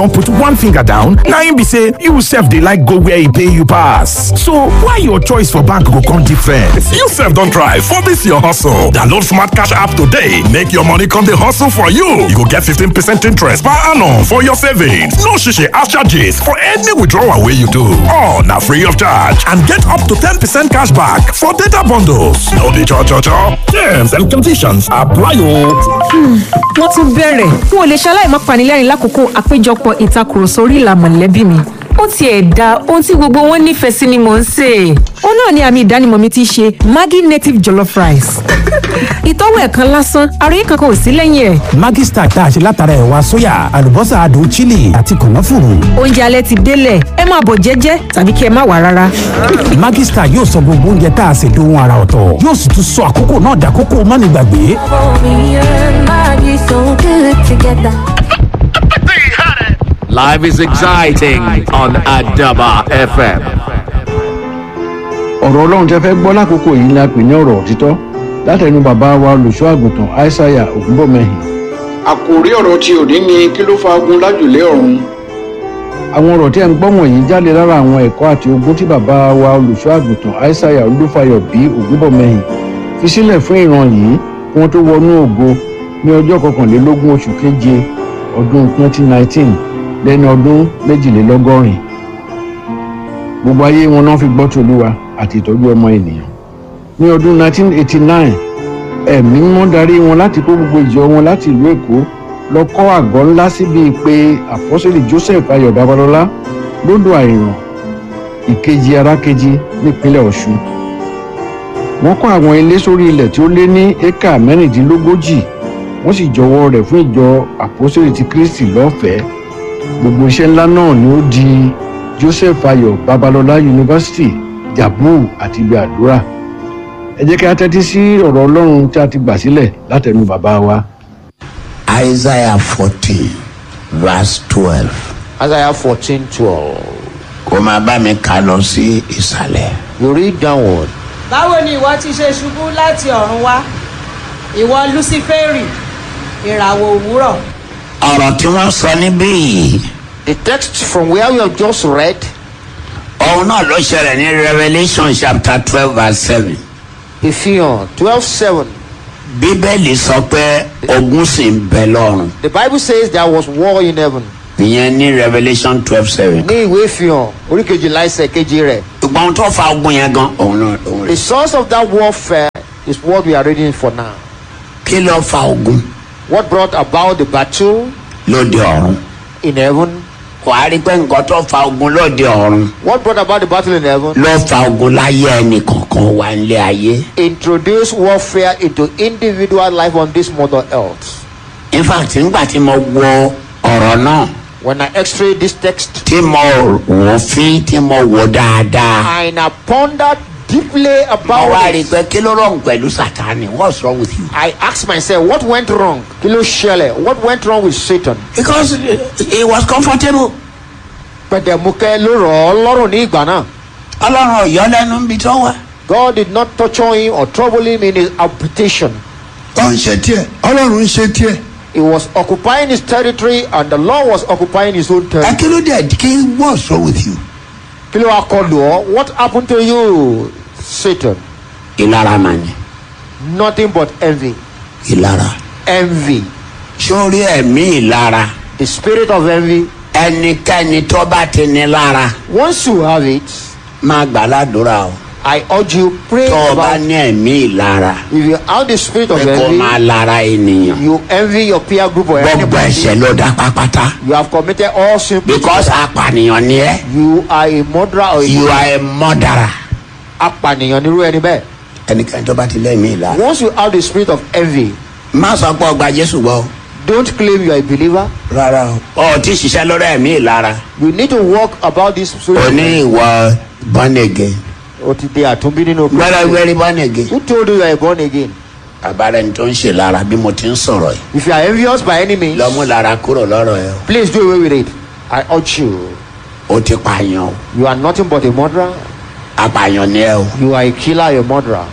and put one finger down na im be say you sef dey like go where e pay you pass so why your choice for bank go come different. you sef don try for dis your hustle download smart cash app today make your money come dey hustle for you you go get 15 percent interest per annum for your savings no shishi ash charges for any withdrawal wey you do all na free of charge and get up to 10 percent cash back for data bundles no be cho cho cho terms and conditions apply o. wọ́n tún bẹ̀rẹ̀ n ò lè ṣaláì má panilẹ́rìn lákòókò àpéjọpọ̀ ìtakùrọ̀sọ orí ìlà mọ̀lẹ́bí mi ó tiẹ̀ da ohun tí gbogbo wọn nífẹ̀ẹ́ sí ni mò ń sè é ó náà ni àmì ìdánimọ̀ mi ti ṣe maggi native jollof rice ìtọ́wò ẹ̀kan lásán àròyé kankan ò sí lẹ́yìn ẹ̀. Maggi Star tá a ṣe látara ẹ̀wà sóyà àlùbọ́sà adùn chili àti kànáfùrù. oúnjẹ alẹ́ ti délẹ̀ ẹ máa bọ̀ jẹ́jẹ́ tàbí kí ẹ má wà rárá. Maggi Star yóò sọ gbogbo oúnjẹ tá a ṣe dohun ara ọ̀tọ̀ yóò sì tún sọ àkókò náà dàkókò mánigbàgbé. Life is exciting on Adaba FM. ọ̀rọ̀ ọlọ́run tẹ́ fẹ́ gbọ́ lákòókò yìí ni a pè ní ọ̀rọ̀ òtítọ́ látẹnu bàbá wa olùṣọ́ àgùntàn aishaiya ògúnbọ̀mẹ́hìn. àkòrí ọ̀rọ̀ tí òní ni kí ló fa ogun lájùlé ọ̀run àwọn ọ̀rọ̀ tí ẹ̀ ń gbọ́ wọ̀nyí jáde lára àwọn ẹ̀kọ́ àti ogun tí bàbá wa olùṣọ́ àgùntàn aishaiya olúfayọ bí ògúnbọ̀mẹ́hìn fi sílẹ̀ fún ìran yìí kí wọ́n tó wọnú ògo ní ọjọ́ kọkànlélógún oṣù keje ọdún 2019 lẹ́ni ọdún méjìlélọ́gọ́rin gbogbo ayé wọn náà fi gbọ́ tòlúwa àti ìtọ́jú ọmọ ènìyàn ní ọdún 1989 ẹ̀mí mímọ́ darí wọn láti kó gbogbo ìjọ wọn láti ìlú èkó lọ kọ́ àgọ́ ńlá síbi pé àpọ́sẹ̀lì joseph ayọ̀ babalọ́lá lódò àìràn ìkejì arákejì nípínlẹ̀ ọ̀ṣun wọ́n kọ́ àwọn ilé sórí ilẹ̀ tí ó lé ní éka mẹ́rìndínlógójì wọ́n sì jọwọ́ rẹ̀ fún ìjọ àpọ́sẹ̀lì ti kristi lọ́fẹ̀ẹ́ gbogbo iṣẹ́ ńlá náà ni ó di joseph ayọ̀ babalọ́lá yunifásitì jabu àti ibi àdúrà ẹ jẹ́ kí a tẹ́tí sí ọ̀rọ̀ ọlọ́run tí a ti gbà sílẹ̀ látẹnu bàbá wa. Isaiah 14, verse 12. Isaiah 14 12. Kó máa bá mi kà lọ sí ìsàlẹ̀. You read downward. báwo ni ìwọ ti ṣe ṣubú láti ọ̀run wá ìwọ luciferi ìràwọ̀ òwúrọ̀ Ọ̀rọ̀ tí wọ́n sọ níbí yìí, The text from where we have just read òun náà ló ṣẹlẹ̀ ní Revelation chapter twelve verse seven. Ephesians 12 7. Bíbélì sọ pé ogun sì ń bẹ lọ́run. The Bible says there was war in heaven. Ìyẹn ní Revelation twelve seven. Ní ìwé Ephesians orí kejìlá ẹsẹ̀ kejì rẹ̀. Ìgbà ohun tó fa ogun yẹn gan, òun náà òun The rẹ̀. source of that warfare is what we are reading for now. Kí ló fa ogun What brought about the battle lóde ọ̀run? in heaven? Kò á rí pé nǹkan tó fa ogun lóde ọ̀run What brought about the battle in heaven? ló fa ogun láyé ẹnì kọ̀ọ̀kan wà nílé ayé. Introduce warfare into individual life on this mother earth. In fact, nígbà tí mo wo ọ̀rọ̀ náà When I x-ray this text tí mo wò fín tí mo wò dáadáa. and I pondered deeply mo about wá rí i it, pé kí ló rọrùn pẹ̀lú sátani what's wrong with you. I asked myself, what went wrong? Kí ló ṣẹlẹ̀? What went wrong with Satan? because he was comfortable. Pẹ̀dẹ̀mukẹ́ ló rọ̀ ọ́ lọ́rùn ní ìgbà náà. ọlọ́run ọ̀yọ́ lẹ́nu ń bi tó wà. God did not torture him or trouble him in his habitation. ó ń ṣe tiẹ̀ ọlọ́run ń ṣe tiẹ̀. He was occupying his territory and the Lord was occupying his own ẹ territory. kí ló dé kí what's wrong with you. Kí ló wá kọlù ọ́? What happened to you, Satan? ìlara mà ní Nothing but envy. ìlara. Envy. sórí ẹ̀mí ìlara The spirit of envy. ẹnikẹ́ni tó bá ti ní lára Once you have it, máa gbà ládùúrà o. I urge you, pray tó o bá about ní ẹ̀mí ìlara If you have the spirit of pé kó máa envy, lara ènìyàn. you envy your peer group or gbogbo anybody. ẹ̀ṣẹ̀ ló dá pápátá. You have committed all sin. because apànìyàn ni ẹ́. You are a murderer or a you are a murderer. apànìyàn nírú ẹni bẹ́ẹ̀. ẹnikẹ́ni tó bá ti lẹ́mí ìlara. Once you have the spirit of envy, má sọ pé ọgbà jésù gbọ́ o. don't claim you are a believer. rárá o. ọ ti ṣiṣẹ́ lórí ẹ̀mí ìlara. You need to walk about this spirit. o ní ìwọ born again. O ti di àtúnbí nínú gbọ́dọ̀ wẹ́rí born again. Who told you you are born again? àbára ẹni tó ń ṣe lára bí mo ti ń sọ̀rọ̀ yìí. If you are envious by any means, lọ́mú lára kúrò lọ́rọ̀ ẹ o. please do away with it. I urge you. o ti pààyàn o. You are nothing but a murderer. apààyàn ni ẹ o. You are a killer, a murderer. o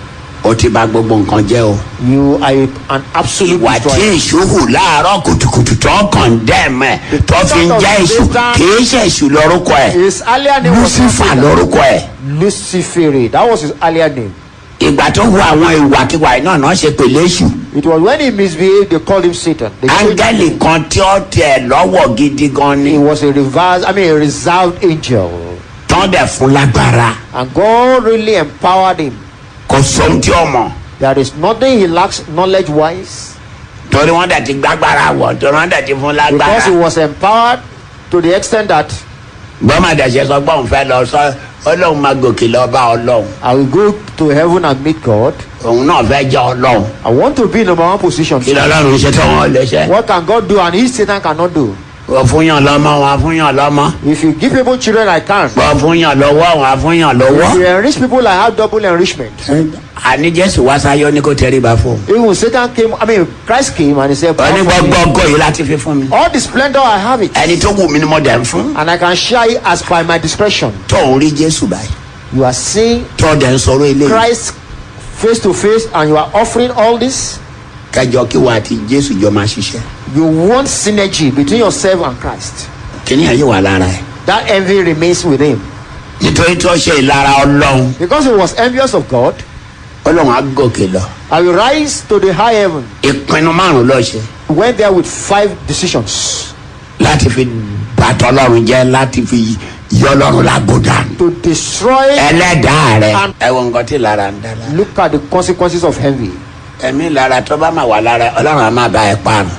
o ti bà gbogbo nǹkan jẹ́ o. You are a- an absolute ìwà tí destroyer. èṣù hù láàárọ̀ kùtùkùtù tó kàn dẹ́m ẹ̀ tó fi ń jẹ́ èṣù kìí ṣe èṣù lórúkọ ẹ̀ His earlier name was not lucifer Satan. lórúkọ ẹ̀. Lucifere. That was his earlier name. ìgbà tó hu àwọn ìwàkiwà náà náà ṣe pèlè èṣù. It was when he misbehaved, they called him Satan. They changed áńgẹ́lì his name. kan tí ó tẹ̀ lọ́wọ́ gidi gan ni. He was a reverse, I mean, a reserved angel. tán dẹ̀ fún lágbára. And God really empowered him. kò sóhun tí ó mọ̀. There is nothing he lacks knowledge wise torí wọ́n dẹ̀ ti gbàgbára wọ̀ torí wọ́n dẹ̀ ti fún because he lágbára. was empowered to the extent that gbọ́mọdé ṣe sọ pé òun fẹ́ lọ sọ ọlọ́run máa gòkè lọ bá ọlọ́run. I will go to heaven and meet God. òun náà fẹ́ jẹ́ ọlọ́run. I want to be in number one position. kí lọ́lọ́run ṣe tó wọn lè ṣe. What can God do and he Satan cannot do? wọ́n fún yàn lọ́mọ wọn fún yàn lọ́mọ. If you give people children, I can. wọ́n fún yàn lọ́wọ́ wọn fún yàn If you lọ́wọ́. enrich people, I have double enrichment. àní jésù wá sáyọ ní kò tẹríba fún. Even Satan came, I mean, Christ came and he said, wọ́n ní "Come from me. gbọ́gbọ́ ògo yìí láti fi fún mi. All the splendor I have it, ẹni tó wù mí ni mo dẹ̀ ń fún. and I can share it as by my discretion. tó ń rí jésù báyìí. You are seeing tó dẹ̀ ń sọ̀rọ̀ eléyìí. Christ face to face, and you are offering all this. kẹjọ kí wọ́n àti jésù jọ máa ṣiṣẹ́. You want synergy between yourself and Christ. kíní yẹn yóò wà lára ẹ̀. That envy remains with him nítorí tó ṣe ìlara ọlọ́run. because he was envious of God. ọlọ́run á gòkè lọ. I will rise to the high heaven. ìpinnu márùn ló ṣe. He went there with five decisions láti fi bàtọ́ ọlọ́run jẹ́ láti fi yọ ọlọ́run lágbódà. to destroy ẹlẹ́dàá rẹ̀. and ẹ wo nǹkan tí ìlara ń dá la. look at the consequences of envy. ẹ̀mí ìlara tó bá máa wà lára ọlọ́run á máa bá ẹ parun.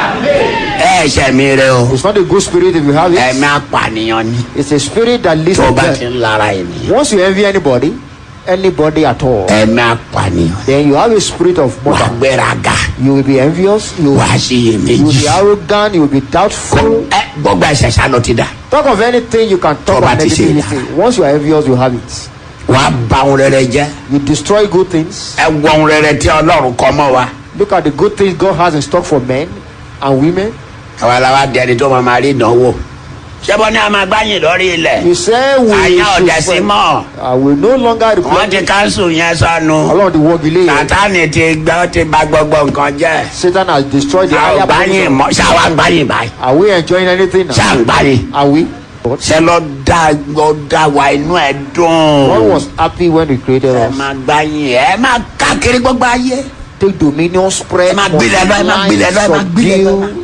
ẹ ṣe mi rẹ o. It's not a good spirit if you have it. ẹ̀mí apànìyàn ni. It's a spirit that leads tó o to bá death. ti ń lara ènìyàn. Once you envy anybody, anybody at all, ẹ̀mí apànìyàn. then you have a spirit of wà á murder. gbéraga. You will be envious. You wà á will, ṣe you will be iyèméjì. arrogant. You will be doubtful. ẹ gbọ́gbà ẹ̀ṣẹ̀ sá ló ti dà. Talk of anything you can talk Tó bá of ti ṣe negativity. Once you are envious, you have it. wà á ba ohun rere jẹ́. You destroy good things. ẹ wọ ohun rere tí ọlọ́run kọ mọ́ wa. Look at the good things God has in stock for men and women. àwa la wa di ẹni tó máa ma rí ìdánwò. ṣẹ́bọ́ ní a máa gbáyìn lórí ilẹ̀. You say we àyà should ọ̀dẹ̀ sí fight. mọ́. I will no longer wọ́n reply. ti káńsù yẹn sọnù. Ọlọ́run ti wọ́gi lé yẹn. sátani ti gbẹ́ ó ti ba gbogbo nǹkan jẹ́. Satan has destroyed the a ò higher gbáyìn position. mọ́ ṣáwa gbáyìn báyìí. Are we enjoying anything now? ṣá ń gbáyìn. Are we? ṣe lọ dá lọ dá wa inú ẹ dùn. God was happy when He created ẹ us. máa gbáyìn ẹ máa káàkiri gbogbo ayé. Take dominion, spread, ẹ máa gbilẹ̀ lọ ẹ máa gbilẹ̀ lọ ẹ máa gbilẹ̀ lọ. subdue,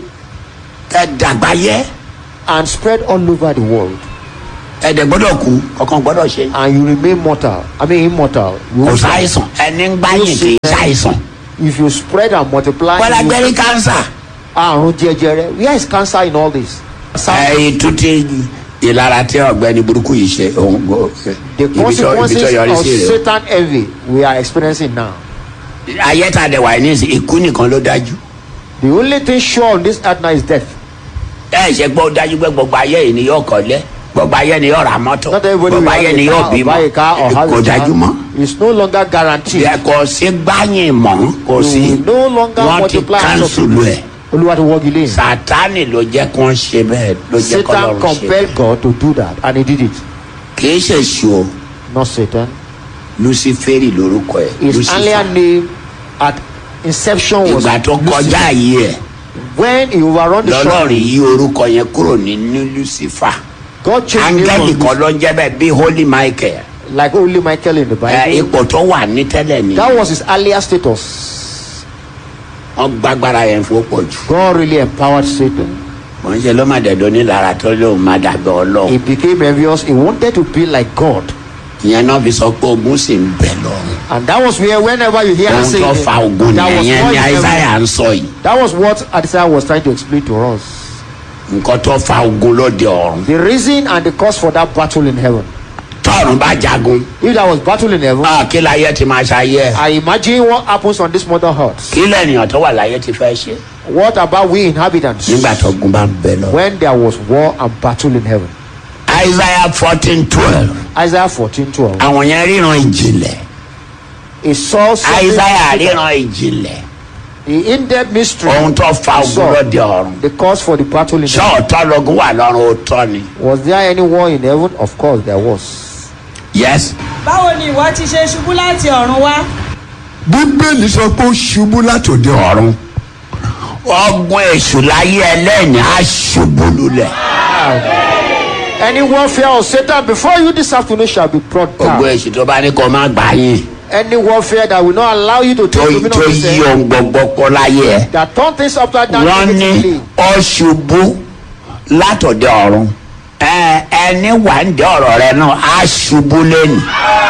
ẹ dàgbà yẹ. and spread all over the world. ẹ dẹ̀ gbọ́dọ̀ kú ọkàn gbọ́dọ̀ ṣe. And you remain mortal. I mean immortal. You kò won't die. sáìsàn ẹni ń gbáyìn kì í sáìsàn. If you spread and multiply, wọ́n you- lágbẹ́rí kánsà. àrùn jẹjẹrẹ. Where is cancer in all this? ẹ ìtútí ìlara tí ọ̀gbẹ́ni burúkú yìí ṣe òun gbọ́. The ibi tó ibi consequences tó yọrí of sí rè o. Satan envy we are experiencing now. ayé tá a dẹ̀ wà ní ìsìn ikú nìkan ló dájú. The only thing sure on this earth now is death. ẹ ṣe gbọ́ ó dájú pé gbogbo ayé yìí ni yóò kọ́lé gbogbo ayé ni yóò ra mọ́tò Not everybody gbogbo will ayé have ni a yóò car or bímọ buy a car or have kò a dájú mọ́. car. It's no longer guaranteed. Ẹ kò sí gbáyìn mọ́ kò sí You will no longer wọ́n ti multiply and kánsùlù ẹ̀. Olúwa ti wọ́gi lé. sátani ló jẹ́ kó ń ṣe bẹ́ẹ̀ ló jẹ́ kó Satan lọ́rùn ṣe compelled bẹ́ẹ̀. God to do that and he did it. kì í ṣe ṣu o Not Satan. luciferi lorúkọ ẹ̀ His earlier name at inception was ìgbà tó kọjá Lucifer. yìí ẹ̀ When he overrun the lọ́lọ́run shore, yí orúkọ yẹn kúrò ní lucifer God changed the áńgẹ́lì name kan from ló ń jẹ́ bẹ́ẹ̀ bí holy michael like only Michael in the ẹ, Bible. ipò tó wà ní tẹ́lẹ̀ ni That was his earlier status. wọ́n gbàgbára yẹn fún pọ̀ jù God really empowered Satan. wọ́n ṣe ló má dẹ̀dọ̀ ní lára tó lóun má dàgbà ọlọ́run He became envious. He wanted to be like God. ìyẹn náà fi sọ pé ogun sì ń bẹ lọ́run And that was where, whenever you hear him ohun say, tó fa ogun that was, nìyẹn what ní he- isaiah ń sọ yìí that was what Isaiah was trying to explain to us. nǹkan tó fa ogun lóde ọ̀run The reason and the cause for that battle in heaven. tọ́run bá jagun If there was battle in heaven, ah, kí láyé ti máa ṣayé ẹ̀ I imagine what happens on this mother earth. kí lẹ́nìyàn tó wà láyé ti fẹ́ ṣe What about we inhabitants? nígbà tó gun bá ń bẹ lọ. When there was war and battle in heaven. isaiah fourteen twelve Isaiah 14 12. àwọn yẹn ríran ìjìnlẹ̀ He saw something- isaiah ríran ìjìnlẹ̀ the in-depth mystery. ohun tó fa ogun saw lóde ọ̀run the cause for the battle in ṣé heaven. ọ̀tọ́ lógun wà lọ́run ó tọ́ ni. Was there any war in heaven? Of course there was. yes báwo ni ìwọ ti ṣe ṣubú láti ọ̀run wá bíbélì sọ pé ó ṣubú látòdì ọ̀run ọgbọ́n èṣù láyé ẹlẹ́ni á ṣubú lulẹ̀. Any warfare of Satan before you this afternoon shall be brought ọgbọ́n down. èṣù tó bá ní kó má gbà yín Any warfare that will not allow you to tó take dominion tó of yí this earth, ohun gbogbo kó láyé ẹ. that turn things upside down wọ́n ní negatively. ọ ṣubú látọ̀dẹ̀ ọ̀run Ẹ- ẹni wà ń dẹ ọ̀rọ̀ rẹ náà á ṣubú lẹ́nu.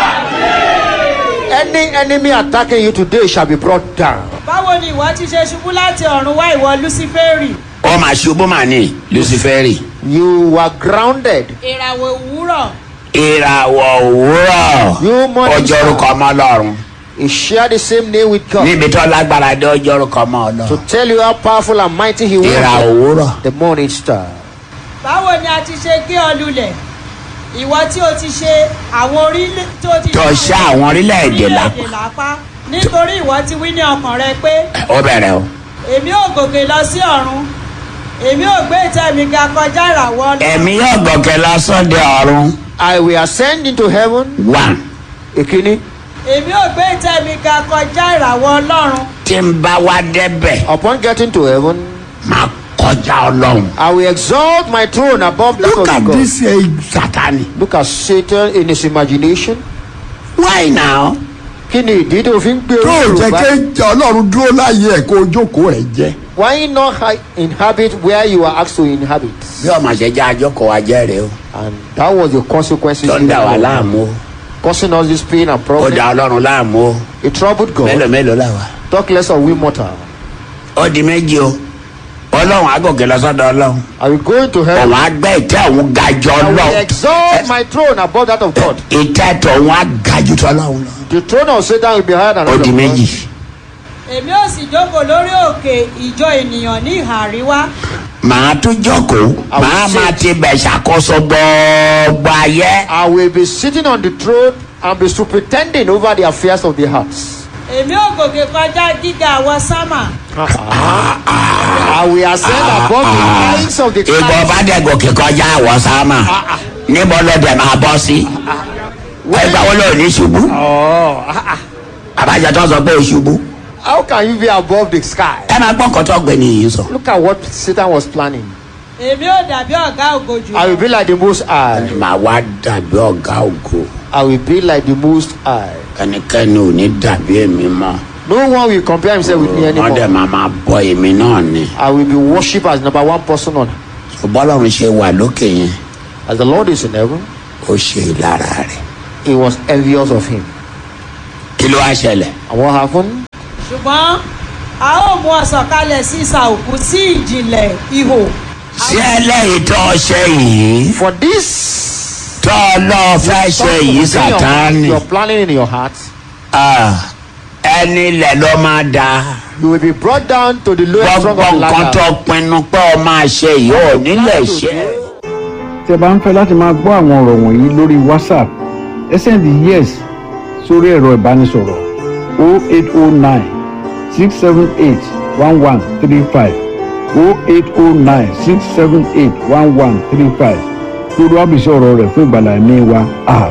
Any enemy attacking you today shall be brought down. báwo ni ìwọ ti ṣe ṣubú láti ọ̀run wá ìwọ luciferi ó máa ṣubú mà ní luciferi. You were grounded. ìràwọ̀ òwúrọ̀ ìràwọ̀ òwúrọ̀ You morning ọjọ́ orúkọ star. ọmọ ọlọ́run You share the same name with God. níbi tó lágbára dé ọjọ́ orúkọ ọmọ To ọlọ́run. tell you how powerful and mighty He ìràwọ̀ was. òwúrọ̀ The morning star. báwo ni a ti ṣe gé ọ lulẹ̀ ìwọ tí o ti ṣe àwọn orílẹ̀ tó ti tó ṣe àwọn orílẹ̀-èdè lápá. orílẹ̀-èdè lápá nítorí ìwọ ti wí ní ọkàn rẹ pé ó bẹ̀rẹ̀ o. èmi ò gòkè lọ sí ọ̀run èmi ò gbé ìtẹ́ mi ga kọjá ìràwọ̀ ọlọ́run ẹ̀mí yóò gòkè lọ sọ́dẹ̀ ọ̀run. I will ascend into heaven. one Ekini. èmi ò gbé ìtẹ́ mi ga kọjá ìràwọ̀ ọlọ́run tí n bá wá débẹ̀ Upon getting to heaven, máa kọjá ọlọ́run. I will exalt my throne above that look of at God. this uh, satani. Look at Satan in his imagination. why now. Kí ni ìdí tó fi ń gbé tó orí jẹ́ Yorùbá? kí ọlọ́run dúró láàyè ẹ̀ kó o jókòó rẹ̀ jẹ́ Why not hi- inhabit where you are asked to inhabit? bí ọmọ ṣe jẹ́ àjọkọ̀ wa jẹ́ rèé o. And that was the consequences. tó ń dà wá láàmú o. Causing us this pain and ó problem. da ọlọ́run láàmú o. It troubled mélòó God. mélòó là wá. Talk less of we mortal. ó di méjì o. ọlọ́run á gòkè lọ sọ́dọ̀ ọlọ́run. I will go into heaven. òun á gbé ìtẹ́ òun ga jù I will ọlọ́run. exalt my throne above that of God. ìtẹ́ tòun á ga jù tọ́lọ́run lọ. The throne of Satan will be higher than ó that di of God. méjì. èmi ò sì jókòó lórí òkè ìjọ ènìyàn ní ìhà àríwá màá tún jókòó I will màá sit. máa ti bẹ̀ ṣàkóso gbogbo ayé. I will be sitting on the throne and be superintending over the affairs of the hearts. èmi ò gòkè kọjá gíga àwọn sámà I will ascend above the heights of the ìgbà clouds. ọba dẹ̀ gòkè kọjá àwọ̀ sáàmà níbo ló dẹ̀ máa bọ́ sí. ẹgbẹ́ wo ló ní ṣubú. Oh, àbájá tó sọ pé o ṣubú. how can you be above the sky? ẹ máa gbọ́ nǹkan tó gbé nìyí sọ. Look at what Satan was planning. èmi ò dàbí ọ̀gá ògo jù I will be like the most high. màá wá dàbí ọ̀gá ògo. I will be like the most high. ẹnikẹ́ni ò ní dàbí èmi mọ́. No one will compare himself with me wọ́n dẹ̀ anymore. máa máa bọ èmi náà ni. I will be worshipped as number one person on bọ́lọ́run ṣe wà lókè yẹn as the Lord is in heaven. ó ṣe ìlara rẹ̀. He was envious of him. kí ló wá ṣẹlẹ̀. And what happened? ṣùgbọ́n a ó mú ọ sọ̀kalẹ̀ sí ìsà òkú sí ìjìnlẹ̀ ihò ṣé ẹlẹ́yìí tó ṣe yìí For this, tó lọ́ọ́ fẹ́ ṣe yìí sàtáni. you're planning in your heart. Ah, ẹni ilẹ̀ ló máa da. You will be brought down to the lowest rung gbogbo of the nǹkan tó ladder. pinnu pé ọ máa ṣe yìí ò nílẹ̀ ṣe. tí ẹ bá ń fẹ́ láti máa gbọ́ àwọn ọ̀rọ̀ wọ̀nyí lórí whatsapp ẹ sẹ́ndì yes sórí ẹ̀rọ ìbánisọ̀rọ̀ 0809 678 1135 0809 678 1135 lórí wàbísí ọ̀rọ̀ rẹ̀ fún ìgbàlá ẹ̀mí wa.